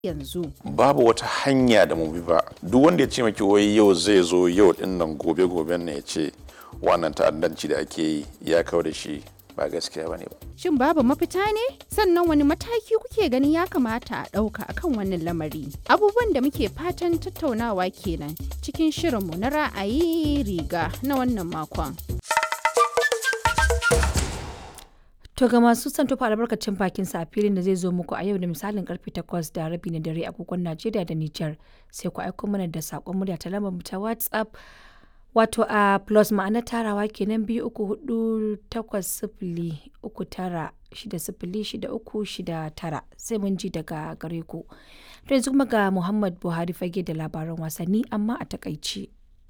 yanzu. babu wata hanya da mu bi ba duk wanda ya ce maki wai yau zai zo yau din nan gobe goben ne ya ce wannan ta'addanci da ake yi ya kawo da shi ba gaskiya bane ba Shin babu mafita ne? Sannan wani mataki kuke ganin ya kamata a ɗauka akan wannan lamari? Abubuwan da muke fatan tattaunawa kenan cikin shirinmu na ra'ayi riga na wannan makon. To ga masu son tofa albarkacin bakin sa a filin da zai zo muku a yau da misalin karfe 8 da rabi na dare agogon Najeriya da Nijar sai ku aiko mana da sakon murya ta lambar mu ta WhatsApp wato a plus ma'ana tarawa kenan biyu uku hudu takwas sifili uku tara shida sifili shida uku shida tara sai mun ji daga gare ku. To yanzu kuma ga Muhammad Buhari fage da labaran wasanni amma a takaici.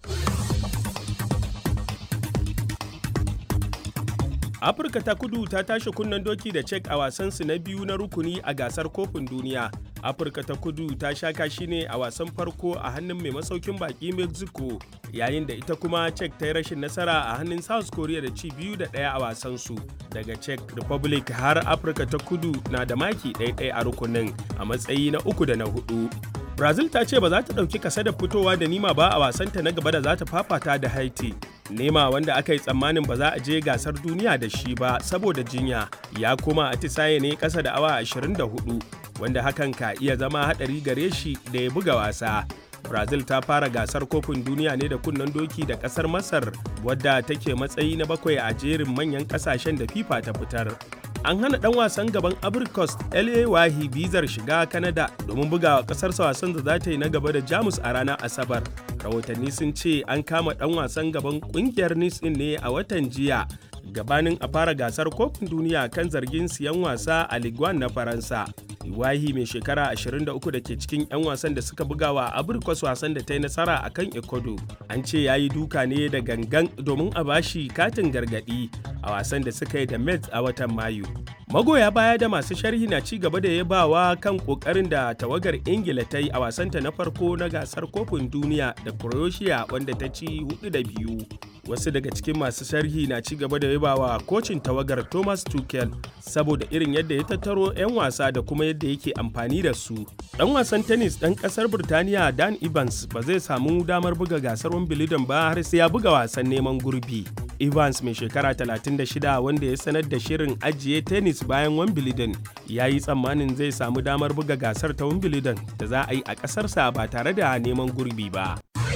afirka ta kudu ta tashi kunnen doki da cek a wasansu na biyu na rukuni a gasar kofin duniya afirka ta kudu ta sha kashi ne a wasan farko a hannun mai masaukin baki mexico yayin da ita kuma cek ta yi rashin nasara a hannun south korea da ci biyu da ɗaya a wasansu daga czech republic har afirka ta kudu na da maki ɗaya a rukunin a matsayi na uku da na hudu brazil ta ce ba za ta ɗauki kasa da fitowa da nima ba a wasanta na gaba da za ta fafata da haiti nema wanda aka yi tsammanin ba za a je gasar duniya da shi ba saboda jinya ya koma atisaye ne ƙasa da awa 24 wanda hakan ka iya zama haɗari gare shi da ya buga wasa brazil ta fara gasar kofin duniya ne da kunnen doki da ƙasar masar wadda take matsayi na bakwai a jerin manyan ƙasashen da fifa ta fitar an hana dan wasan gaban abricos la wahi bizar shiga canada domin bugawa kasarsa wasan da za ta yi na gaba da jamus a ranar asabar rahotanni sun ce an kama dan wasan gaban kungiyar nice ne a watan jiya gabanin a fara gasar kofin duniya kan zargin siyan wasa a Ligue na Faransa. Iwahi mai shekara 23 da ke cikin 'yan wasan da suka buga wa Abirkwas wasan da ta yi nasara a kan Ecuador. An ce ya yi duka ne da gangan domin a bashi katin gargadi a wasan da suka yi da Mets a watan Mayu. Magoya baya da masu sharhi na ci gaba da yabawa kan kokarin da tawagar Ingila ta yi a wasanta na farko na gasar kofin duniya da Croatia wanda ta ci hudu da biyu. Wasu daga cikin masu sharhi na ci gaba da yabawa kocin tawagar Thomas Tuchel saboda irin yadda ya tattaro 'yan wasa da kuma yadda yake amfani da su. Dan wasan tennis ɗan ƙasar Birtaniya Dan Evans ba zai samu damar buga gasar Wimbledon ba har sai ya buga wasan neman gurbi. Evans mai shekara 36 wanda ya sanar da shirin ajiye tennis bayan Wimbledon ya yi tsammanin zai samu damar buga gasar ta Wimbledon da za a yi a ƙasarsa ba tare da neman gurbi ba.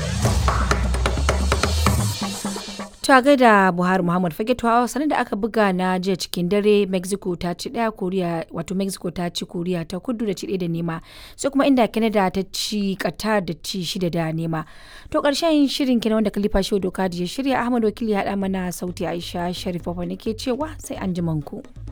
ta gaida buhari muhammad fage tuwa sanar da aka buga na jiya cikin dare mexico ta ci daya koriya wato mexico ta ci koriya ta kudu da ci da nema sai kuma inda canada ta ci qatar da ci shida da nema to karshen shirin kenan wanda kalifa shi doka da ya shirya ahmad wakili ya haɗa mana sauti aisha sharifa ne ke cewa sai an ku.